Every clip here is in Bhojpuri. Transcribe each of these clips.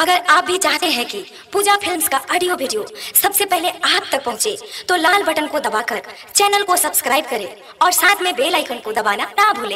अगर आप भी चाहते हैं कि पूजा फिल्म्स का ऑडियो वीडियो सबसे पहले आप तक पहुंचे, तो लाल बटन को दबाकर चैनल को सब्सक्राइब करें और साथ में बेल आइकन को दबाना ना भूलें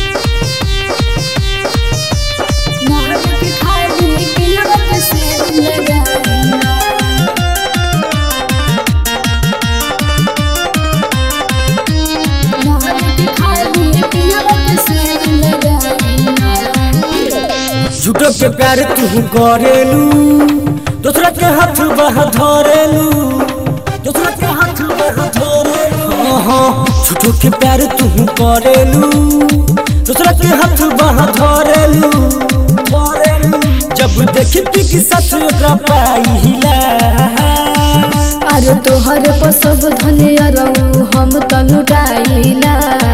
झूठो के प्यार तू करेलू दूसरा के हाथ बह धरेलू दूसरा के हाथ बह धरेलू हाँ झूठो के प्यार तू करेलू दूसरा के हाथ बह धरेलू धरेलू जब देखी कि सच ओकरा पाइला अरे तोहर पर सब धनिया रहू हम तनु डाइला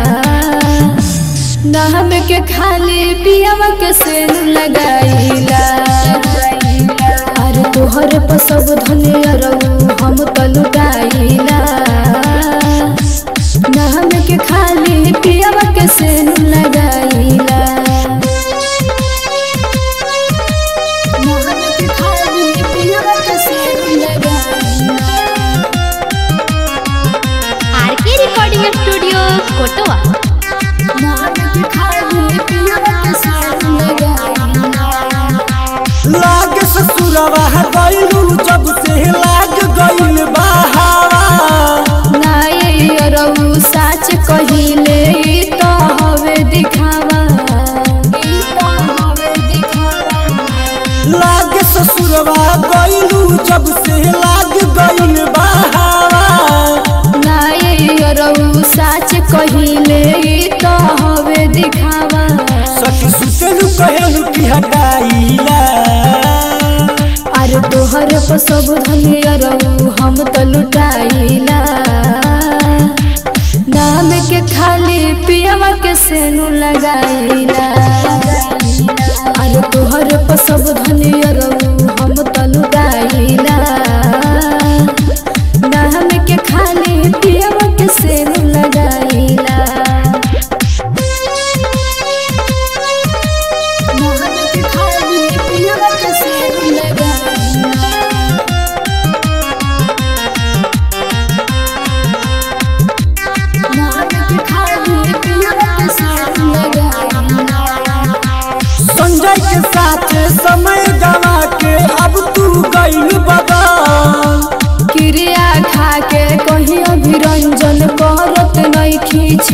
नाम के खाली पियावा के सेन लगाइला अरे तोहर पर सब धनिया रहू हम तनु डाइला नाम के खाली पियावा के सेन लगाइला नाम के खाली पियावा के सेन लगाइला आरके रिकॉर्डिंग स्टूडियो कोटवा लाग ससुरवा गइलू जब से लाग गइल बहावा साच कहिले ई तो हवे दिखावा ई तो हवे दिखावा लाग ससुरवा गइलू जब से लाग गइल बहावा नायरऊ साच कहिले ई तो हवे दिखावा सखी सुतलू कहेलू कि हटाइला अरे तोहर पर सब धनिया रहू हम तो लुटाइला नाम के खाली पियवा के सेनु लगाइला अरे तोहर पर सब धनिया रहू हम तो लुटाइला नाम के खाली पियवा के सेनु लगाइला नाम के खाली पियवा के सेनु लगाइला संजय के साथ समय गवा के अब तू गइल बदल क्रिया खा के कहीं अभिरंजन करत नहीं खींच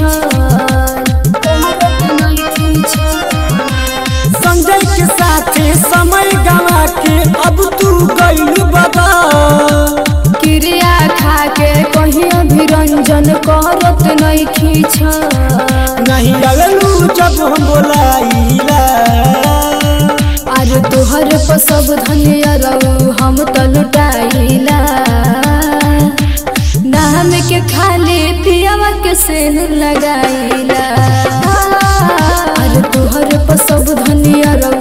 संजय के साथ समय गवा के अब तू गइल बदल क्रिया खा के कहीं अभिरंजन करत नहीं खींच नहीं अगलू जब हम बोलाइला अरे तोहर पर सब धनिया रहू हम तो लुटाइला नाम के खाली पियावा के सेन लगाइला अरे तोहर पर सब धनिया रहू